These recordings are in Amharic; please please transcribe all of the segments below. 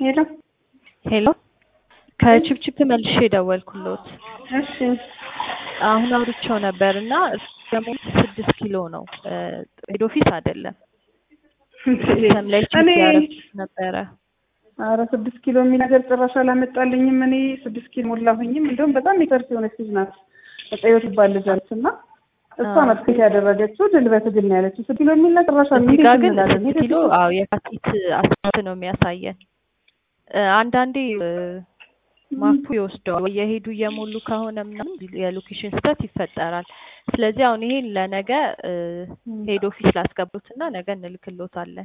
ሄሎ ሄሎ ከቺፕቺፕ መልሼ ደወልኩሎት። እሺ አሁን አውርቼው ነበር እና ደግሞ ስድስት ኪሎ ነው ሄድ ኦፊስ አይደለም። ሲስተም ላይ ቼክ እኔ ያደረኩት ነበረ። ኧረ ስድስት ኪሎ የሚል ነገር ጭራሽ አላመጣልኝም። እኔ ስድስት ኪሎ ሞላሁኝም። እንደውም በጣም የከርስ የሆነች ልጅ ናት እጠዮት ይባል ልጅ አለች እና እሷ ናት ፊት ያደረገችው ድል በትግል ነው ያለችው። ስድስት ኪሎ የሚል ነገር ጭራሽ እዚህ ጋር ግን እንላለን። ስድስት ኪሎ አዎ የካቲት አስራት ነው የሚያሳየን። እ አንዳንዴ እ ማፑ ይወስደዋል ወይ የሄዱ እየሞሉ ከሆነ ምናምን የሎኬሽን ስህተት ይፈጠራል። ስለዚህ አሁን ይሄን ለነገ እ ሄድ ኦፊስ ላስገቡትና ነገ እንልክሎታለን።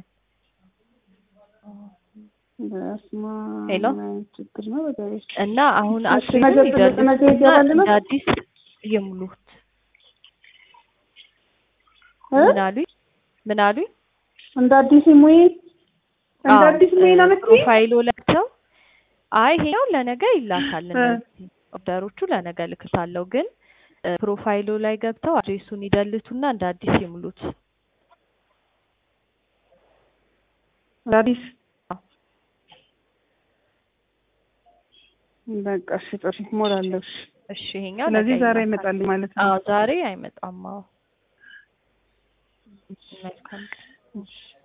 በስመ አብ ሄሎ ምን አይነት ችግር ነው በዛሬ እና አሁን እሺ፣ አክቹዋሊ ነገ ትልቅ ነገ ይገባል ነው? እንደ አዲስ ይሙሉት። እ? ምን አሉኝ? ምን አሉኝ? እንደ አዲስ ሙይ እንደ አዎ፣ አዲስ ሙይ ነው የምትይኝ? ፕሮፋይሉ ለብሰው አይ ይሄው ለነገ ይላካል። እ። እነዚህ ኦርደሮቹ ለነገ ልክታለሁ፣ ግን እ ፕሮፋይሉ ላይ ገብተው አድሬሱን ይደልቱና እንደ አዲስ ይሙሉት። እንደ አዲስ በቃ እሺ፣ ጥሩ እሞላለሁ። እሺ። እሺ ይሄኛው ስለዚህ ነገ ዛሬ ይላካል። ይመጣል ማለት ነው። አዎ ዛሬ አይመጣም። አዎ መልካም ቀን። እሺ